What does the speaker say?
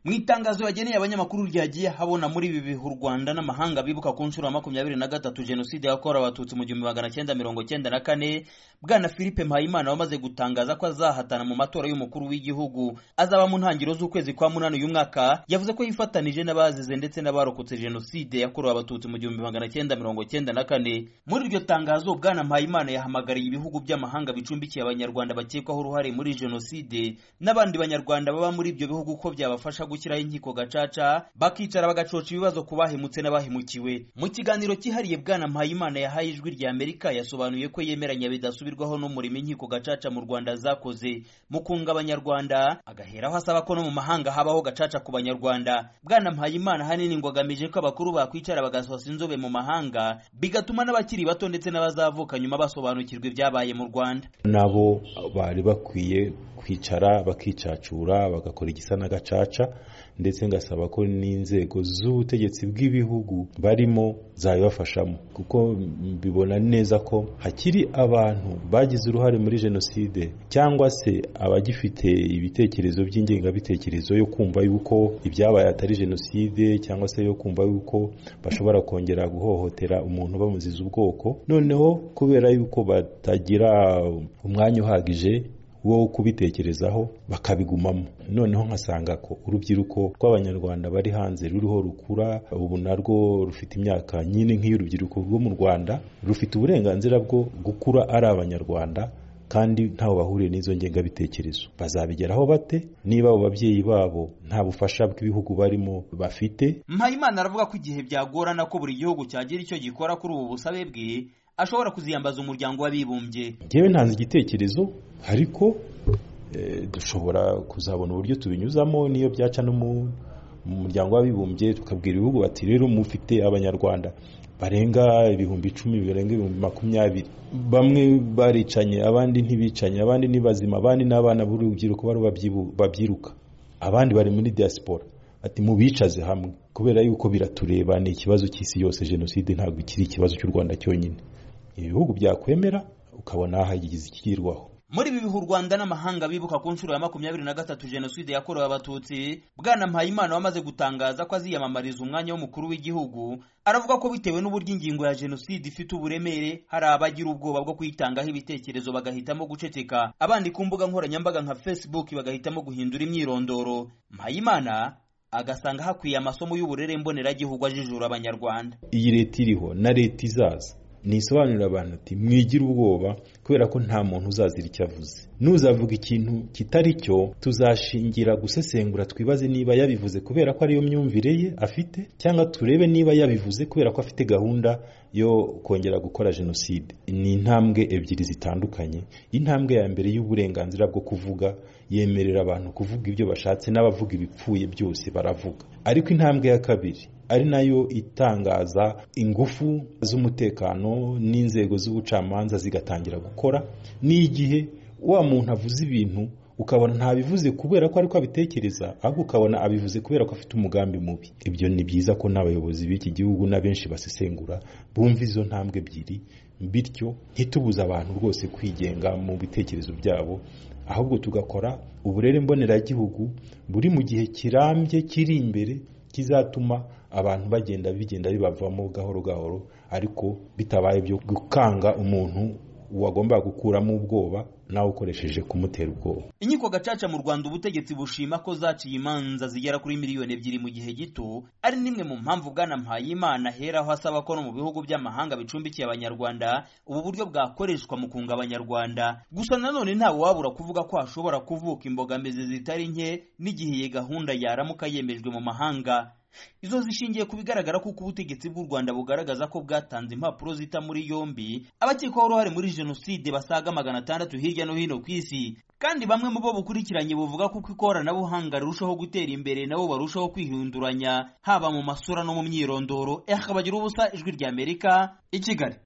mu itangazo yageneye abanyamakuru ryagiye habona muri ibi bihe u rwanda n'amahanga bibuka ku nshuro ya makumyabiri na gatatu jenoside yakorewe abatutsi mu gihumbi magana cyenda mirongo cyenda na kane bwana philippe mpayimana wamaze gutangaza ko azahatana mu matora y'umukuru w'igihugu azaba mu ntangiriro z'ukwezi kwa munani uyu mwaka yavuze ko yifatanije n'abazize ndetse n'abarokotse jenoside yakorewe abatutsi mu gihumbi magana cyenda mirongo cyenda na kane muri iryo tangazo bwana mpayimana yahamagariye ibihugu by'amahanga bicumbikiye abanyarwanda bakekwaho uruhare muri jenoside n'abandi banyarwanda baba muri ibyo bihugu ko byabafasha gushyiraho inkiko gacaca bakicara bagacoca ibibazo ku bahemutse n'abahemukiwe mu kiganiro cyihariye bwana mpayimana yahaye ijwi rya amerika yasobanuye ko yemeranya bidasubirwaho n'umurimo inkiko gacaca mu rwanda zakoze mu kunga abanyarwanda agaheraho asaba ko no mu mahanga habaho gacaca ku banyarwanda bwana mpayimana ahanini ngo agamije ko abakuru bakwicara bagasohoza inzobe mu mahanga bigatuma n'abakiri bato ndetse n'abazavuka nyuma basobanukirwa ibyabaye mu rwanda nabo bari bakwiye kwicara bakicacura bagakora igisa n'agacaca ndetse ngasaba ko n'inzego z'ubutegetsi bw'ibihugu barimo zabibafashamo kuko mbibona neza ko hakiri abantu bagize uruhare muri jenoside cyangwa se abagifite ibitekerezo by'ingengabitekerezo yo kumva yuko ibyabaye atari jenoside cyangwa se yo kumva yuko bashobora kongera guhohotera umuntu bamuziza ubwoko noneho kubera yuko batagira umwanya uhagije wo kubitekerezaho bakabigumamo noneho nkasanga ko urubyiruko rw'abanyarwanda bari hanze ruriho rukura ubu narwo rufite imyaka nyine nk'iy'urubyiruko rwo mu rwanda rufite uburenganzira bwo gukura ari abanyarwanda kandi ntawe bahuriye n'izo ngengabitekerezo bazabigeraho bate niba abo babyeyi babo nta bufasha bw'ibihugu barimo bafite mpayimana aravuga ko igihe byagorana ko buri gihugu cyagira icyo gikora kuri ubu busabe bwe ashobora kuziyambaza umuryango w'abibumbye ngewe ntanze igitekerezo ariko dushobora kuzabona uburyo tubinyuzamo n'iyo byaca no mu muryango w'abibumbye tukabwira ibihugu bati rero mufite abanyarwanda barenga ibihumbi icumi barenga ibihumbi makumyabiri bamwe baricanye abandi ntibicanye abandi ni bazima abandi n'abana b'urubyiruko bari babyiruka abandi bari muri diaspora ati mubicaze hamwe kubera yuko biratureba ni ikibazo cy'isi yose jenoside ntabwo kiri ikibazo cy'u rwanda cyonyine ibihugu byakwemera ukabona hagize ikigirwaho muri ibi bihe u rwanda n'amahanga bibuka ku nshuro ya makumyabiri na gatatu jenoside yakorewe abatutsi bwana mpayimana wamaze gutangaza ko aziyamamariza umwanya w'umukuru w'igihugu aravuga ko bitewe n'uburyo ingingo ya jenoside ifite uburemere hari abagira ubwoba bwo kuyitangaho ibitekerezo bagahitamo guceceka abandi ku mbuga nkoranyambaga nka facebook bagahitamo guhindura imyirondoro mpayimana agasanga hakwiye amasomo y'uburere mboneragihugu ajijura abanyarwanda iyi leta iriho na leta izaza nisobanurira abantu ati mwigire ubwoba kubera ko nta muntu uzazira icyo avuze n'uzavuga ikintu kitari cyo tuzashingira gusesengura twibaze niba yabivuze kubera ko ariyo myumvire ye afite cyangwa turebe niba yabivuze kubera ko afite gahunda yo kongera gukora jenoside ni intambwe ebyiri zitandukanye intambwe ya mbere y'uburenganzira bwo kuvuga yemerera abantu kuvuga ibyo bashatse n'abavuga ibipfuye byose baravuga ariko intambwe ya kabiri ari nayo itangaza ingufu z'umutekano n'inzego z'ubucamanza zigatangira gukora n'igihe wa muntu avuze ibintu ukabona ntabivuze kubera ko ariko abitekereza ahubwo ukabona abivuze kubera ko afite umugambi mubi ibyo ni byiza ko n'abayobozi b'iki gihugu n'abenshi basesengura bumva izo ntambwe ebyiri bityo ntitubuze abantu rwose kwigenga mu bitekerezo byabo ahubwo tugakora uburere mboneragihugu buri mu gihe kirambye kiri imbere kizatuma abantu bagenda bigenda bibavamo gahoro gahoro ariko bitabaye byo gukanga umuntu wagomba gukuramo ubwoba nawe ukoresheje kumutera ubwoba inkiko gacaca mu rwanda ubutegetsi bushima ko zaciye imanza zigera kuri miliyoni ebyiri mu gihe gito ari n'imwe mu mpamvu bwana mpayimana aheraho asaba ko no mu bihugu by'amahanga bicumbikiye abanyarwanda ubu buryo bwakoreshwa mu kunga abanyarwanda gusa nanone ntawe wabura kuvuga ko hashobora kuvuka imbogamizi zitari nke n'igihe iyi gahunda yaramuka yemejwe mu mahanga izo zishingiye ku bigaragara kuko ubutegetsi bw'u rwanda bugaragaza ko bwatanze impapuro zita muri yombi abakekwaho uruhare muri jenoside basaga magana atandatu hirya no hino ku isi kandi bamwe mu bo bukurikiranye buvuga ko uko ikoranabuhanga rirushaho gutera imbere nabo barushaho kwihinduranya haba mu masura no mu myirondoro ehakabagira ubusa ijwi ry'amerika i kigali